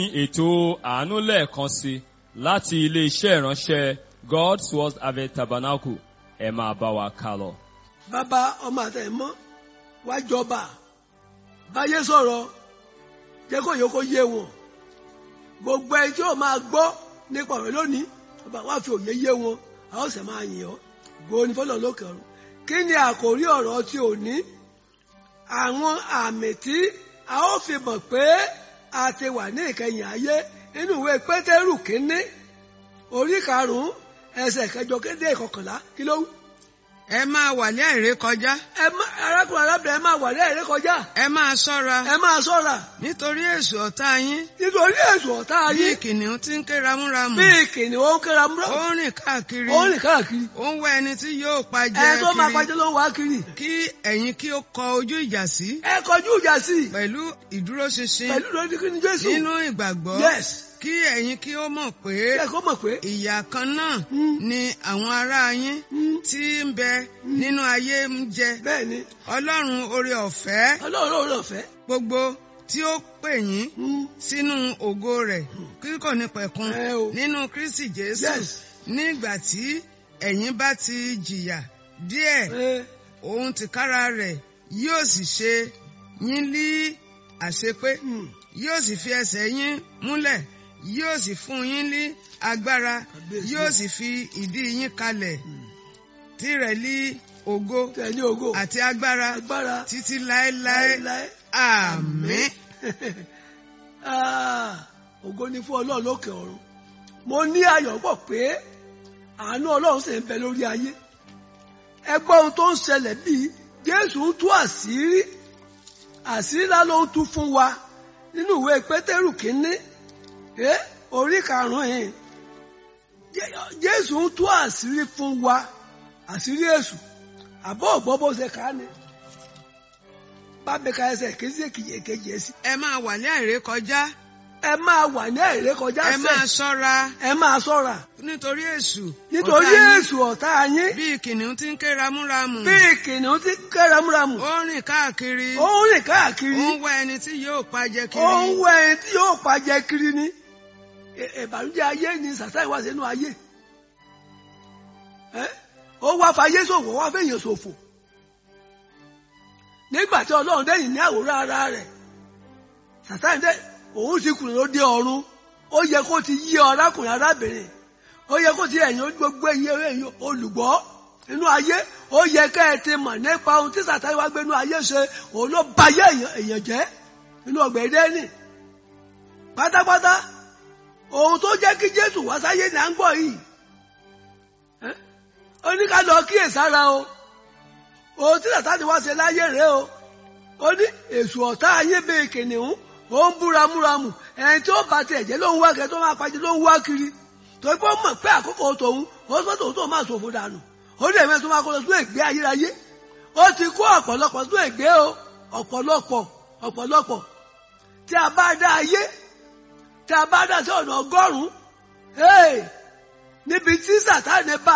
ètò àánú lẹ́ẹ̀kan sí láti ilé-iṣẹ́ ìránṣẹ́ God's Word Harvest Tabernacle ẹ máa bá wa kà lọ. bàbá ọmọ àtẹ̀mọ́ wá jọba báyé sọ̀rọ̀ jẹ́ kó yẹ kó yé wọn gbogbo ẹni tí ó máa gbọ́ nípa ọ̀rọ̀ lónìí bàbá wá fi òye yé wọn a ó sì máa yìn ọ́ gbòó ní fọlọ́ lókè ọ̀run kí ni àkòrí ọ̀rọ̀ tí ò ní àwọn àmì tí a ó fi mọ̀ pé a ti wà ní ìkẹyìn ayé nínú ìwé pétérù kínní orí karùnún ẹsẹ̀ kẹjọ kéde ìkọkànlá kí ló wí. ẹ máa wà ní àìrékọjá ẹ má arákùnrin arábìnrin ẹ máa wà ní ẹ̀rẹ́ kọjá ẹ máa ṣọ́ra ẹ máa ṣọ́ra nítorí èṣù ọ̀tá yín nítorí èṣù ọ̀tá bí ayé kìnìún tí ń ké ramúramù bí kìnìún ó ń kéra múra ó ń rìn káàkiri ó ń rìn káàkiri ó ń wá ẹni tí yóò pa jẹ ẹ tó máa kiri pàjẹ́ ló ń wá kiri kí ẹ̀yin kí ó kọ ojú ìjà sí ẹ kọjú ìjà sí i pẹ̀lú ìdúróṣinṣin pẹ̀lú lórí kí ni Jésù nínú ìgbàgbọ́ yes kí ẹ̀yin kí ó mọ̀ pé ẹ kó mọ̀ pé ìyà kan náà Mm. ni àwọn ará yín Mm. tí ń bẹ nínú ayé ń jẹ bẹ́ẹ̀ ni ọlọ́run oore ọ̀fẹ́ Ọlọ́run ló rọ̀ fẹ́ gbogbo tí ó pè yín sínú ògo rẹ̀ kíkọ ní pẹ̀kun Ẹ o. nínú Kristi Jésù Yes. nígbà tí ẹ̀yin bá ti jìyà díẹ̀ òun tìkára rẹ̀ yóò sì ṣe yín lí àṣepé yóò sì fi ẹsẹ̀ yín múlẹ̀ yóò sì fún yín ní agbára Kábíyèsí. yóò sì fi ìdí yín kalẹ̀ tirẹ̀ lí ògo tẹ̀lé ògo àti agbára agbára títí láéláé láéláé àmín. Ah, ògo ni fún Ọlọ́run lókè ọ̀run mo ní ayọ̀ pọ̀ pé àánú Ọlọ́run sì ń bẹ lórí ayé ẹ gbọ́ ohun tó ń ṣẹlẹ̀ bíi Jésù ń tú àṣírí àṣírí ńlá ló ń tú fún wa nínú ìwé Pétérù kínní ẹ orí karùn-ún yìí Jé- Jésù ń tú àṣírí fún wa àṣírí èṣù àbọ̀ ọ̀gbọ́n bó ṣe kà á ni bá mi ka ẹsẹ̀ kejì èkejì èkejì ẹ̀ sí ẹ máa wà ní àìrékọjá ẹ máa wà ní àìrékọjá ẹ máa sẹ ṣọ́ra ẹ máa ṣọ́ra nítorí èṣù nítorí ọ̀tá yín èṣù ọ̀tá yín bí kìnìún tí ń ké ramúramù bí kìnìún ti kẹ́ramúramù ó ń rìn káàkiri ó ń rìn káàkiri ó ń wá ẹni tí yóò pa jẹ ó ń kiri wá ẹni tí yóò pàjẹ kiri ni Ẹ- ìbànújẹ́ ayé ni sàtáì wá sínú ayé Ẹ? ó wá fayé ṣòfò ó wá fẹ̀yìn ṣòfò nígbà tí Ọlọ́run dẹ́yìn ní àwòrán ara rẹ̀ sàtáì dẹ́ òun ti kùnà ló dé ọ̀run ó yẹ kó ti yí arákùnrin arábìnrin ó yẹ kó ti ẹ̀yìn gbogbo ẹ̀yìn ẹ̀yìn olùgbọ́ nínú ayé ó yẹ ká ẹ ti mọ̀ nípa ohun tí sàtáì wá gbé nínú ayé ṣe òun ló bayé èèyàn- èèyàn jẹ́ nínú ọgbà Édẹ́nì pátápátá ohun tó jẹ́ kí Jésù wá sáyé ní à ń gbọ́ yìí Ẹ́? ó ní ká lọ kíyèsára o ohun tí sàtáì wá ṣe láyé rèé o ó ní èṣù ọ̀tá ayé bíi kìnìún ó ń búramúramù ẹni tí ó bá tiẹ̀ jẹ́ ló ń wá kẹ́ tó máa pàjẹ́ ló ń wá kiri torí pé ó mọ̀ pé àkókò tòun ó sọ tòun tó máa ṣòfò dànù ó dẹ̀ mẹ́rin tó máa kọ́ lọ sí ègbé ayérayé ó ti kó ọ̀pọ̀lọpọ̀ sí ègbé o ọ̀pọ̀lọpọ̀ ọ̀pọ̀lọpọ̀ tí a bá dá ayé tí a bá dá sí ọ̀nà ọgọ́rùn-ún níbi tí sàtáni bá